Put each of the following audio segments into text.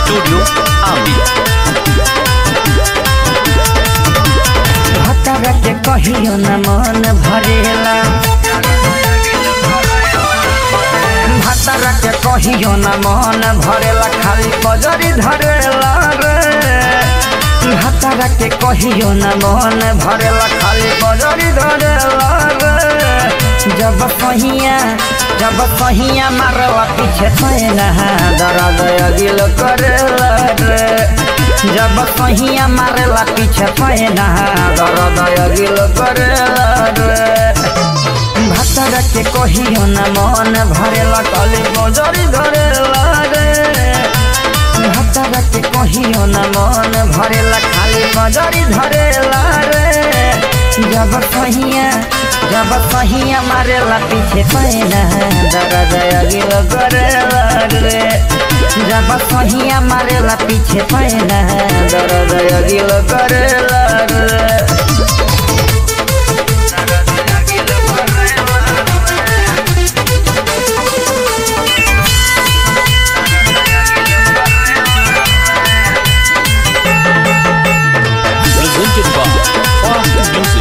Studio Ambi. भतरा के कहियो न मन भरेला भतरा के कहियो न मन भरेला खाली पजरी धरेला रे भतरा के कहियो न मन भरेला खाली पजरी धरेला रे जब सहिया जब सहिया मारला पीछे पैना दर्द अगिल करेला रे जब सहिया मारेला पीछे पैना दर्द अगिल करेला रे भतर के कहियो न मन भरेला कली बजरी धरेला रे भतर के कहियो न मन भरेला खाली बजरी धरेला रे जब सहिया जब सहिया मारेला पीछे पैना दर्द अगिल करेला रे जब सहिया मारेला पीछे पैना दर्द अगिल करेला रे Presented by Fast Music.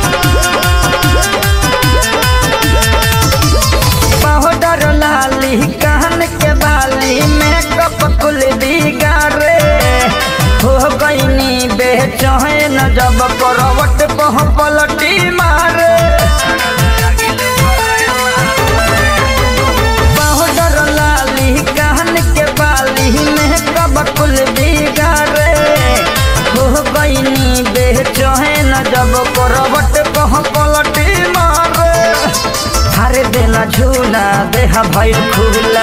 Powder लाली कान के बाली मेकअप कुल बिगाड़े हो गईनी बेचैन जब करवट पह पलटी मारे पाउडर लाली कान के बाली मेकअप कुल बिगाड़े हो गईनी बेचैन जब करवट पह पलटी मारे हरे देला झूला देहा भैल खुला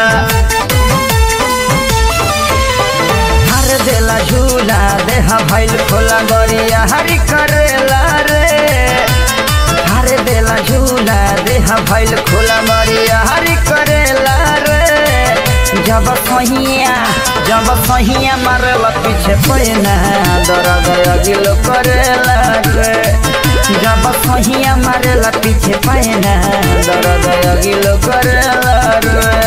हर देला झूला देहा भैल खोला गरिया हरी करेला रे हर देला झूला देहा भैल खोला गरिया हरी करेला रे जब सहिया जब सहिया मारेला पीछे पैना दर्द अगिल करेला रे जब सहिया मारेला पीछे पैना दर्द अगिल करेला रे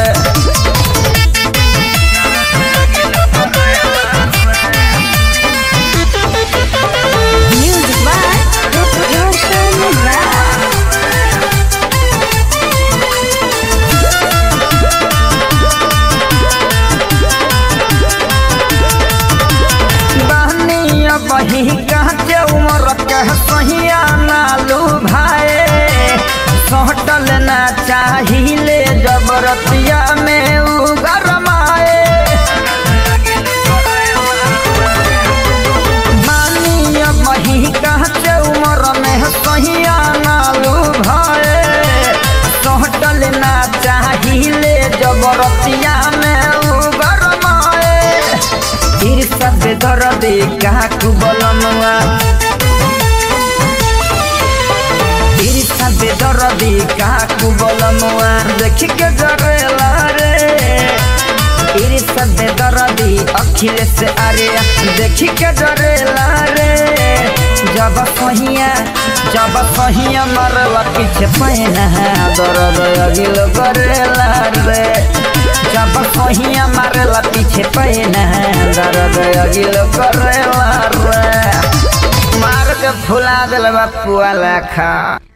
Music by Roshan Rao. बहनिया बही कहते उमर कह सहिया नालू भाई सहटल ना चाहिए जबरतिया में उगरमाए मानिया बही कहते उमर में सहिया नालू भाई सहटल ना चाहिए जबरतिया में उगरमाए फिर सब दर्द काकू बलमुआ फिर सब दर्द काकू बलमुआ देख के डरेला रे फिर सब दर्द अखिलेश अरे देख के डरेला रे जब सहिया जब सहिया मरला पीछे पैना दर्द अगिल करेला रे जब सहिया मारेला पीछे पैना दर्द अगिल करेला रे मार के फुला दिल बापुआ लेखा